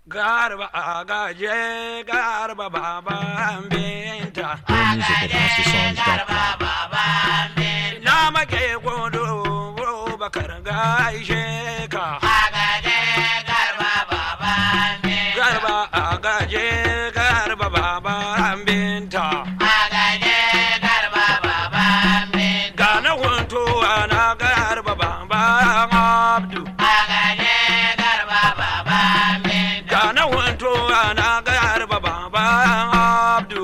garba a gaje garba baban binta More music at HouseOfSongs.com. na make godo bakar gaishe ka garba a gaje garba baban binta ga na huntuwa na garba baban abdu ga na huntuwa na garba baban abdu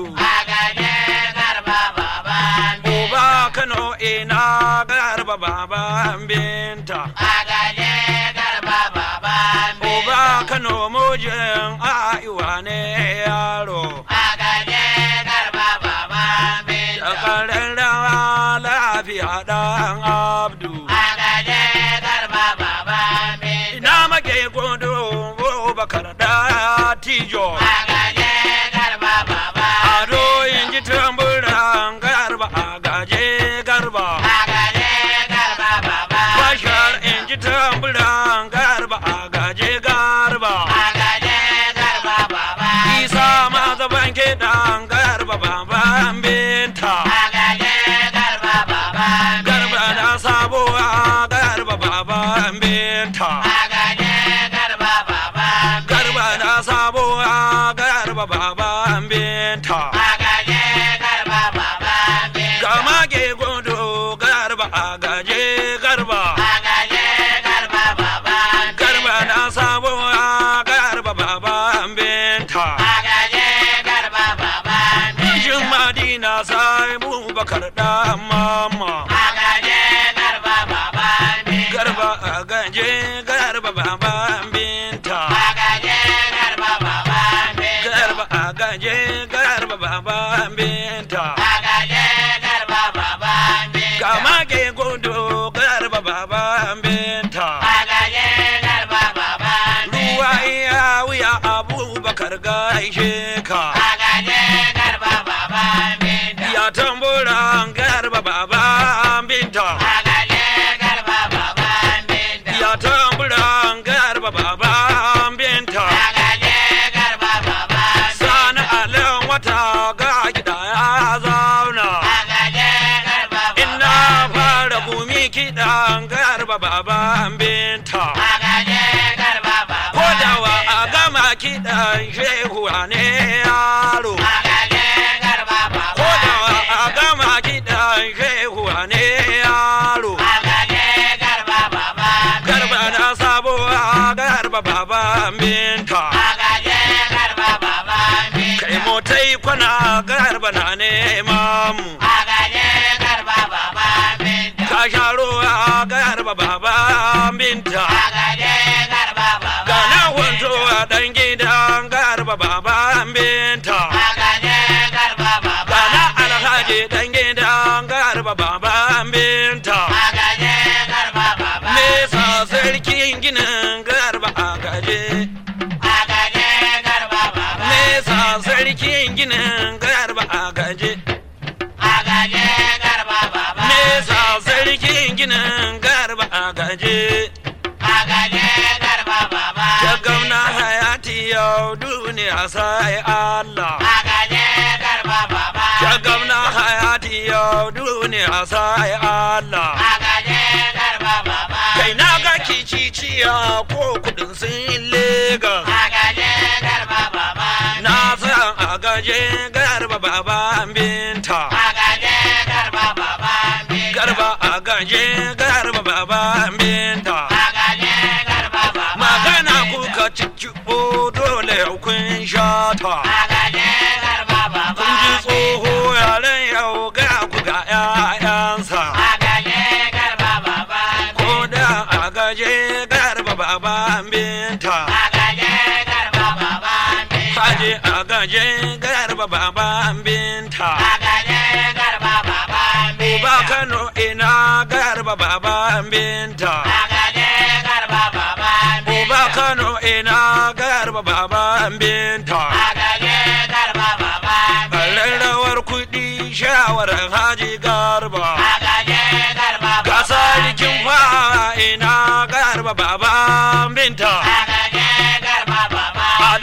uba kano ina garba baban binta uba kano mujin aiwa ne yaro Shakarar rawa lafiya ɗan abdu ina make gudu bakar da tijo ado yin ji tamburan garba a gaje garba bashar in ji tamburan garba a gaje garba isa ma zaban kiɗan garba baban binta garba na sabuwa garba baban binta garba na sabuwa garba baban binta gama ke gudu garba a gaje garba garba na sabuwa garba baban binta Jin Madina sai Bubakar dan mama garba a gaje garba baban binta garba a gaje garba baban binta gama ke gudu garba baban binta ruwa iya wuya abubakar gaishe ka ya tamburan garba baban binta ya tamburan garba baban binta sani alin wata ga gida ya zauna ina fara gumi kiɗan garba baban binta ko dawa a gama kiɗan shehu ne yaro ko dawa a gama kiɗan shehu ne yaro garba na sabuwa garba baban binta kai motai kwana garba na nema mu ka sha ruwa garba baban binta ga na wanto a ɗan gidan garba baban binta ga na alhaji ɗan gidan garba baban binta nesa sarkin ginin garba a gaje nesa sarkin ginin garba a gaje nesa sarkin ginin garba a gaje ta gauna hayati yau duniya sai Allah ta gauna hayati yau duniya sai Allah kai na ga kiciciya ko kudin sun Legas na san a gaje garba baban binta garba a gaje garba baban binta magana kuka ciki dole kun shata kun ji tsoho yaren yau ga ku ga 'ya'yansa ko da a gaje garba baban binta Haje a gaje garba baban binta Uba Kano ina garba baban binta Uba Kano ina garba baban binta Ƙararrawar kuɗi shawarar haji garba Ga sarkin fa ina garba baban binta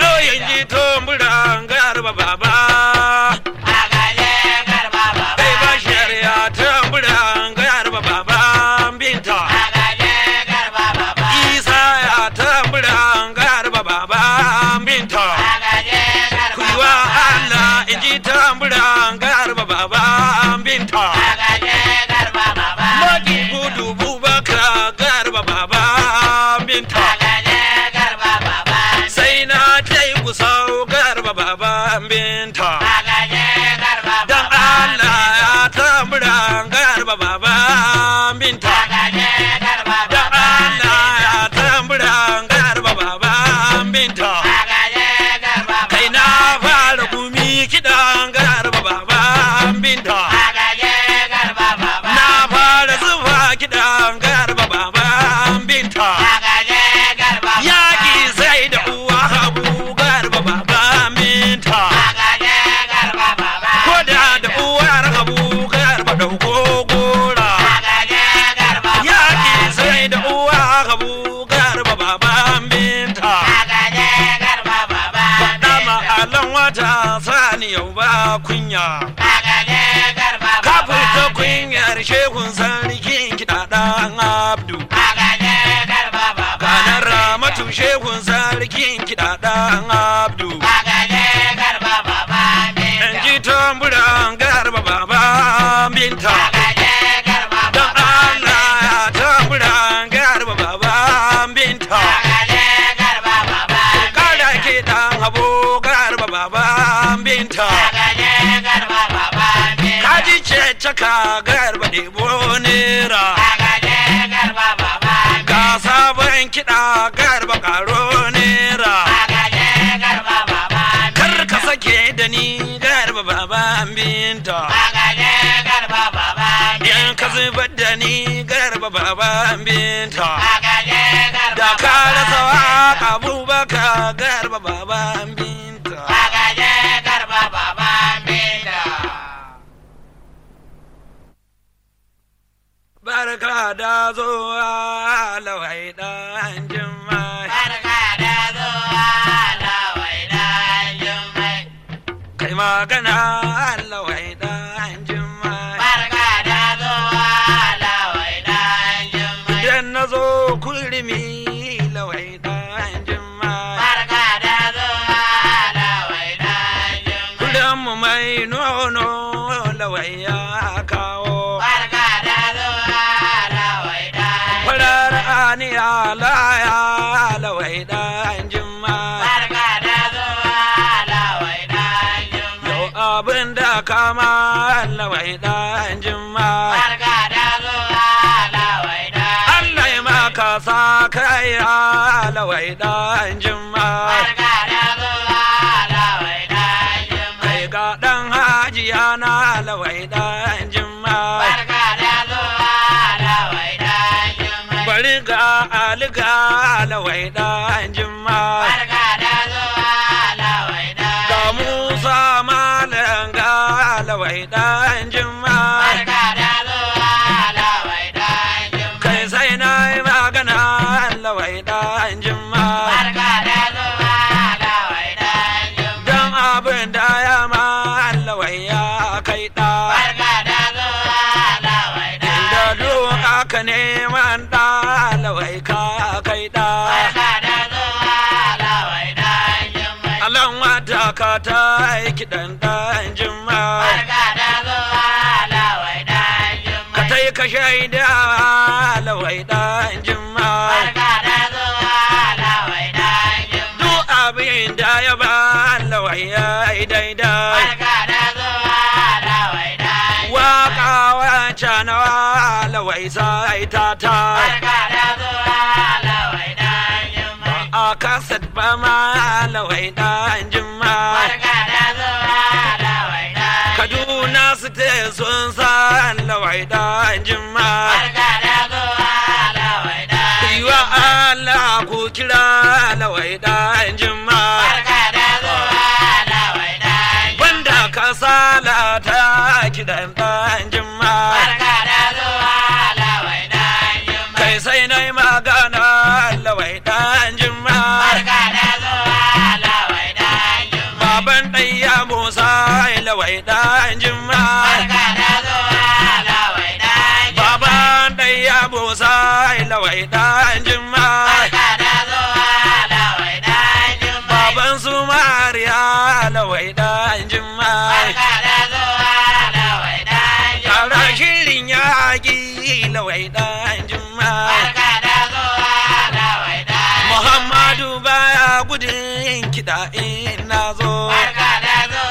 binta dan Allah ya tambura garba baba binta dan Allah ya tambura garba baba binta kai na fara gumi kiɗan garba baba binta na fara zuba kiɗan garba baba binta yaƙi sai da uwa habu garba baba binta ko da da uwar habu garba dauko gora yaƙi sai da uwa habu garba baba binta faɗa ma'alan wata sani yau ba kunya ka fita kunyar shehun sarkin kiɗaɗan abdu kanar ramatu shehun sarkin kiɗaɗan abdu in ji tamburan garba baba binta don allah ya tamburan garba baba binta kada kiɗan habo garba baba binta kaji ce caka garba ɗebo nera ga sabon kiɗa garba karo nera kar ka sake da ni garba baba binta in ka zubar da ni garba baba binta da ka rasa waka abubakar garba baba binta barka da zuwa lawai dan jimai kai magana lawai dan jimai idan na zo kurmi lawai dan jimai kudan mu mai nono lawai ya kawo farar aniya laya lawai dan jimai yau abin da kama lawai dan jimai Allah ya maka sa kai lawai dan jimai kai ga dan hajiya na lawai dan jimai bari ga aliga lawai dan jimai ga musa malam ga lawai dan jimai kai sai na yi magana lawai dan jimai don abin da ya ma lawai ya kai da da doka ka neman da lawai ka kai da alan wata ka ta yi kiɗan dan jimai ka ta yi ka shaida lawai dan jimai duk abin da ya ba lawai ya yi daidai waka wanca na lawai sai ta ta a kasat ba ma lawai dan jimai kaduna su te sun san lawai dan jimai yiwa Allah ku kira lawai dan jimai wanda ka salata kidan dan jimai kai sai na yi magana lawai dan jimai baban ɗaya musa lawai dan jimai baban ɗaya musa lawai dan jimai baban su mariya lawai dan jimai tara shirin yaƙi lawai dan jimai Muhammadu baya gudun kiɗa in na zo.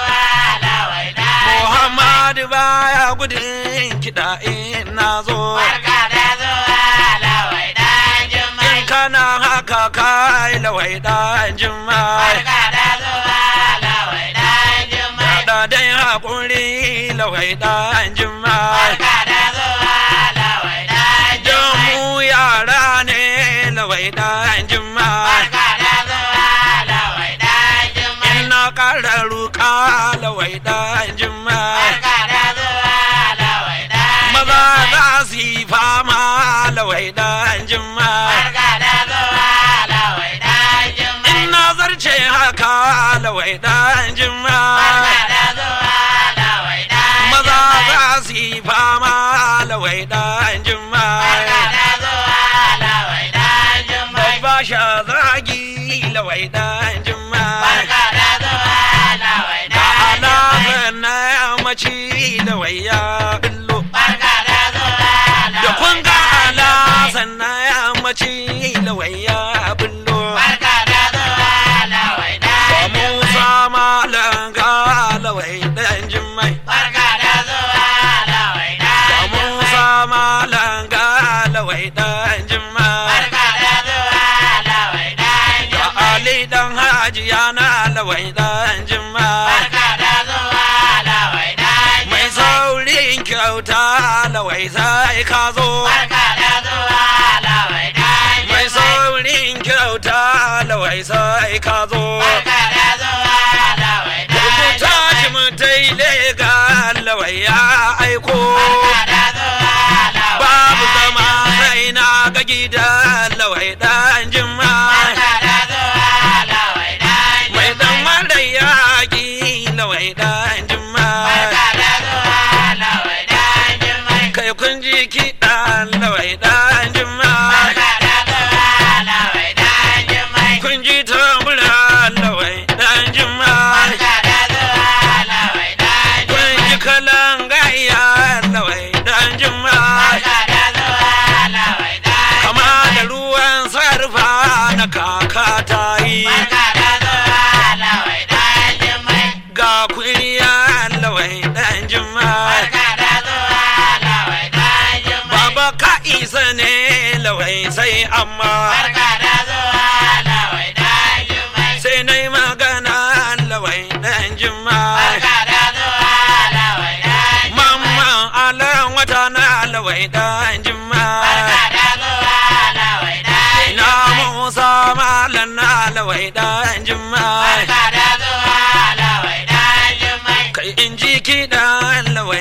gudun kiɗa in na zo Barka da zuwa lawai dan jummai. in kana haka kai lawai ɗan jimai Barka da zuwa lawai dan jummai. da dai haƙuri lawai ɗan jimai Barka da zuwa lawai dan don jummai. mu yara ne lawai ɗan jimai Barka da zuwa lawai dan jummai. in na ƙara ruƙa lawai ɗan jimai Barka da zuwa lawai dan maza jummai. za su yi fama lawai ɗan jimai Barka da zuwa lawai dan jummai. in na zarce haka lawai ɗan jimai Barka da zuwa lawai dan maza jummai. za su yi fama lawai ɗan jimai Barka da zuwa lawai dan jummai. babba sha zagi lawai ɗan jimai Barka da zuwa lawai da dan jummai. alaƙar na yammaci lawai ya billo Barka da zuwa da lawai kun ga dan jummai. alasan na yammaci lawai ya billo Barka da zuwa lawai ba dan musa jummai. malanga lawai ɗan jimai Barka da zuwa lawai ba dan musa jummai. malanga lawai ɗan jimai Barka da zuwa lawai dan da jummai. ali dan hajiya na lawai ɗan jimai Barka da zuwa lawai dan mai jummai. saurin kyauta lawai sai ka zo Barka da zuwa lawai dan mai jummai. saurin kyauta lawai sai ka zo Barka da zuwa lawai dan rubuta shi jummai. mutai lega lawai ya aiko Barka da zuwa lawai babu dan zama jummai. sai na ga gidan lawai dan jimma Barka da zuwa lawai dan mai dan jummai. mara yaƙi lawai dan jimma Barka da zuwa lawai dan jummai. kai kun ji kiɗan lawai dan jimma Barka da zuwa lawai dan jummai. kun ji tambura lawai dan jimma Barka da zuwa lawai dan kun ji jummai. kalan gaya lawai dan jimma Barka da zuwa lawai dan kama da jummai. ruwan sarfa na kaka ta yi Barka da zuwa lawai dan jummai. ga kuriya lawai dan jimma Barka da zuwa lawai dan jummai. baba ka isa ne lawai sai amma Barka da zuwa lawai dan jummai. sai na yi magana lawai dan jimma Barka da zuwa lawai dan jummai. mamman alan wata na lawai dan jimma Barka da zuwa lawai dan ina jummai. musa malan na lawai dan jimma Barka da zuwa lawai dan jummai. kai in ji kiɗan lawai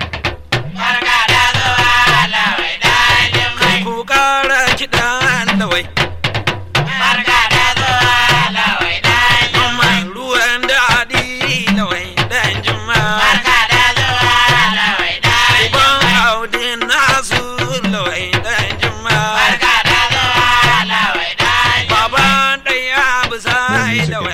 Barka da zuwa lawai dan jummai. ku ƙara kiɗan lawai Barka da zuwa lawai dan jummai. mamman ruwan daɗi lawai dan jimma Barka da zuwa lawai dan Uban jummai. audin nasu lawai dan jimma Barka da zuwa lawai dan jummai. Baban ɗaya bisa lawai